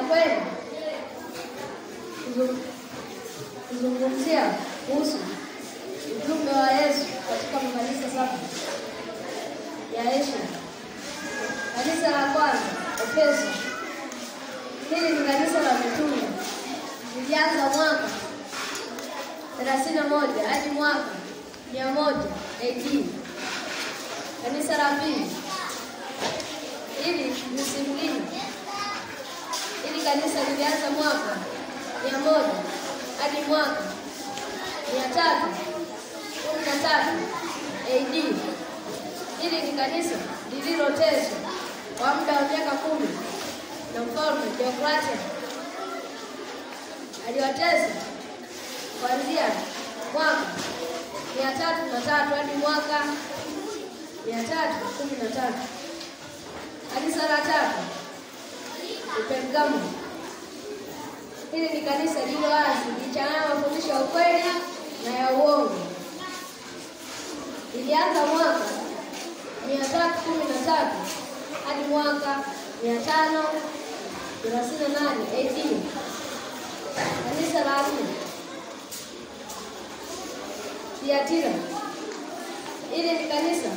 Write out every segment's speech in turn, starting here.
kweli kuzung- kuzungumzia kuhusu ujumbe wa Yesu katika makanisa saba ya Asia. Kanisa la kwanza Efeso, hili ni kanisa la mitume, lilianza mwaka 31 hadi mwaka 100 AD. Kanisa la pili hili ni Simlini. Hili kanisa lilianza mwaka mia moja hadi mwaka mia tatu kumi na tatu AD. Hili ni kanisa lililoteswa kwa muda wa miaka kumi na mfalme Diocletian. Aliwatesa kuanzia mwaka mia tatu na tatu hadi mwaka mia tatu kumi na tatu. Kanisa la tatu ni Pergamo. Hili ni kanisa lililo wazi lichanganya mafundisho ya ukweli na ya uongo. Lilianza mwaka mia tatu kumi na tatu hadi mwaka mia tano thelathini na nane AD. Kanisa la nne Thiatira. Hili ni kanisa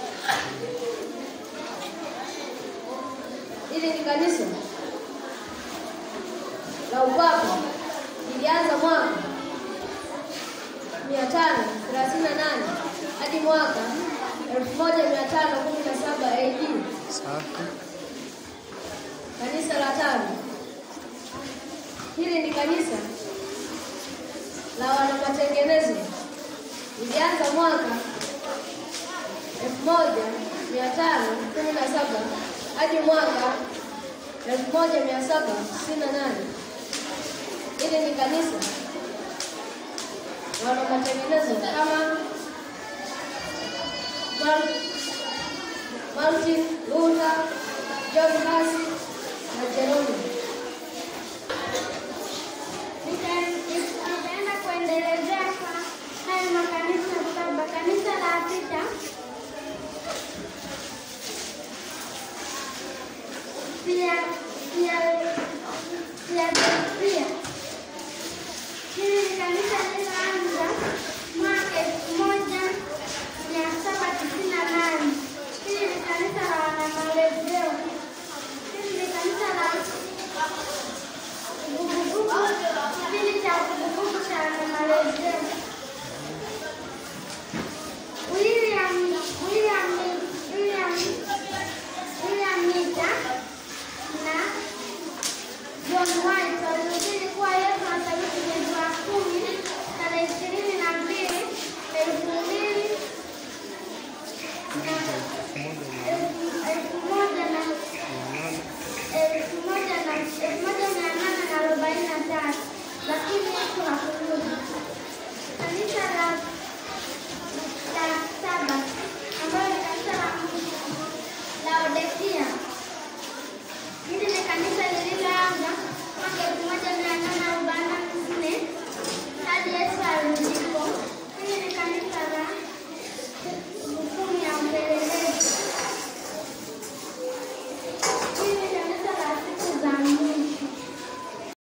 hili ni kanisa la upapa lilianza mwaka mia tano thelathini na nane hadi mwaka elfu moja mia tano kumi na saba AD. Safi. Kanisa la tano hili ni kanisa la wanamatengenezo lilianza mwaka elfu moja mia tano kumi na saba hadi mwaka elfu moja mia saba sitini na nane. Hili ni kanisa la wanamatengenezo kama Mar- Martin Luther, John Huss na Jerome. Nitaenda kuendelezea kwa haya makanisa saba. Kanisa la sita pia pia pia pia hili ni kanisa lililoanza mwaka elfu moja mia saba tisini na nane. Hili ni kanisa la wanamarejeo. Hili ni kanisa la vuguvugu kipindi cha vuguvugu cha wanamarejeo. William William William William Mita na John White walihubiri kuwa Yesu atarudi mwezi wa kumi tarehe ishirini na mbili elfu mbili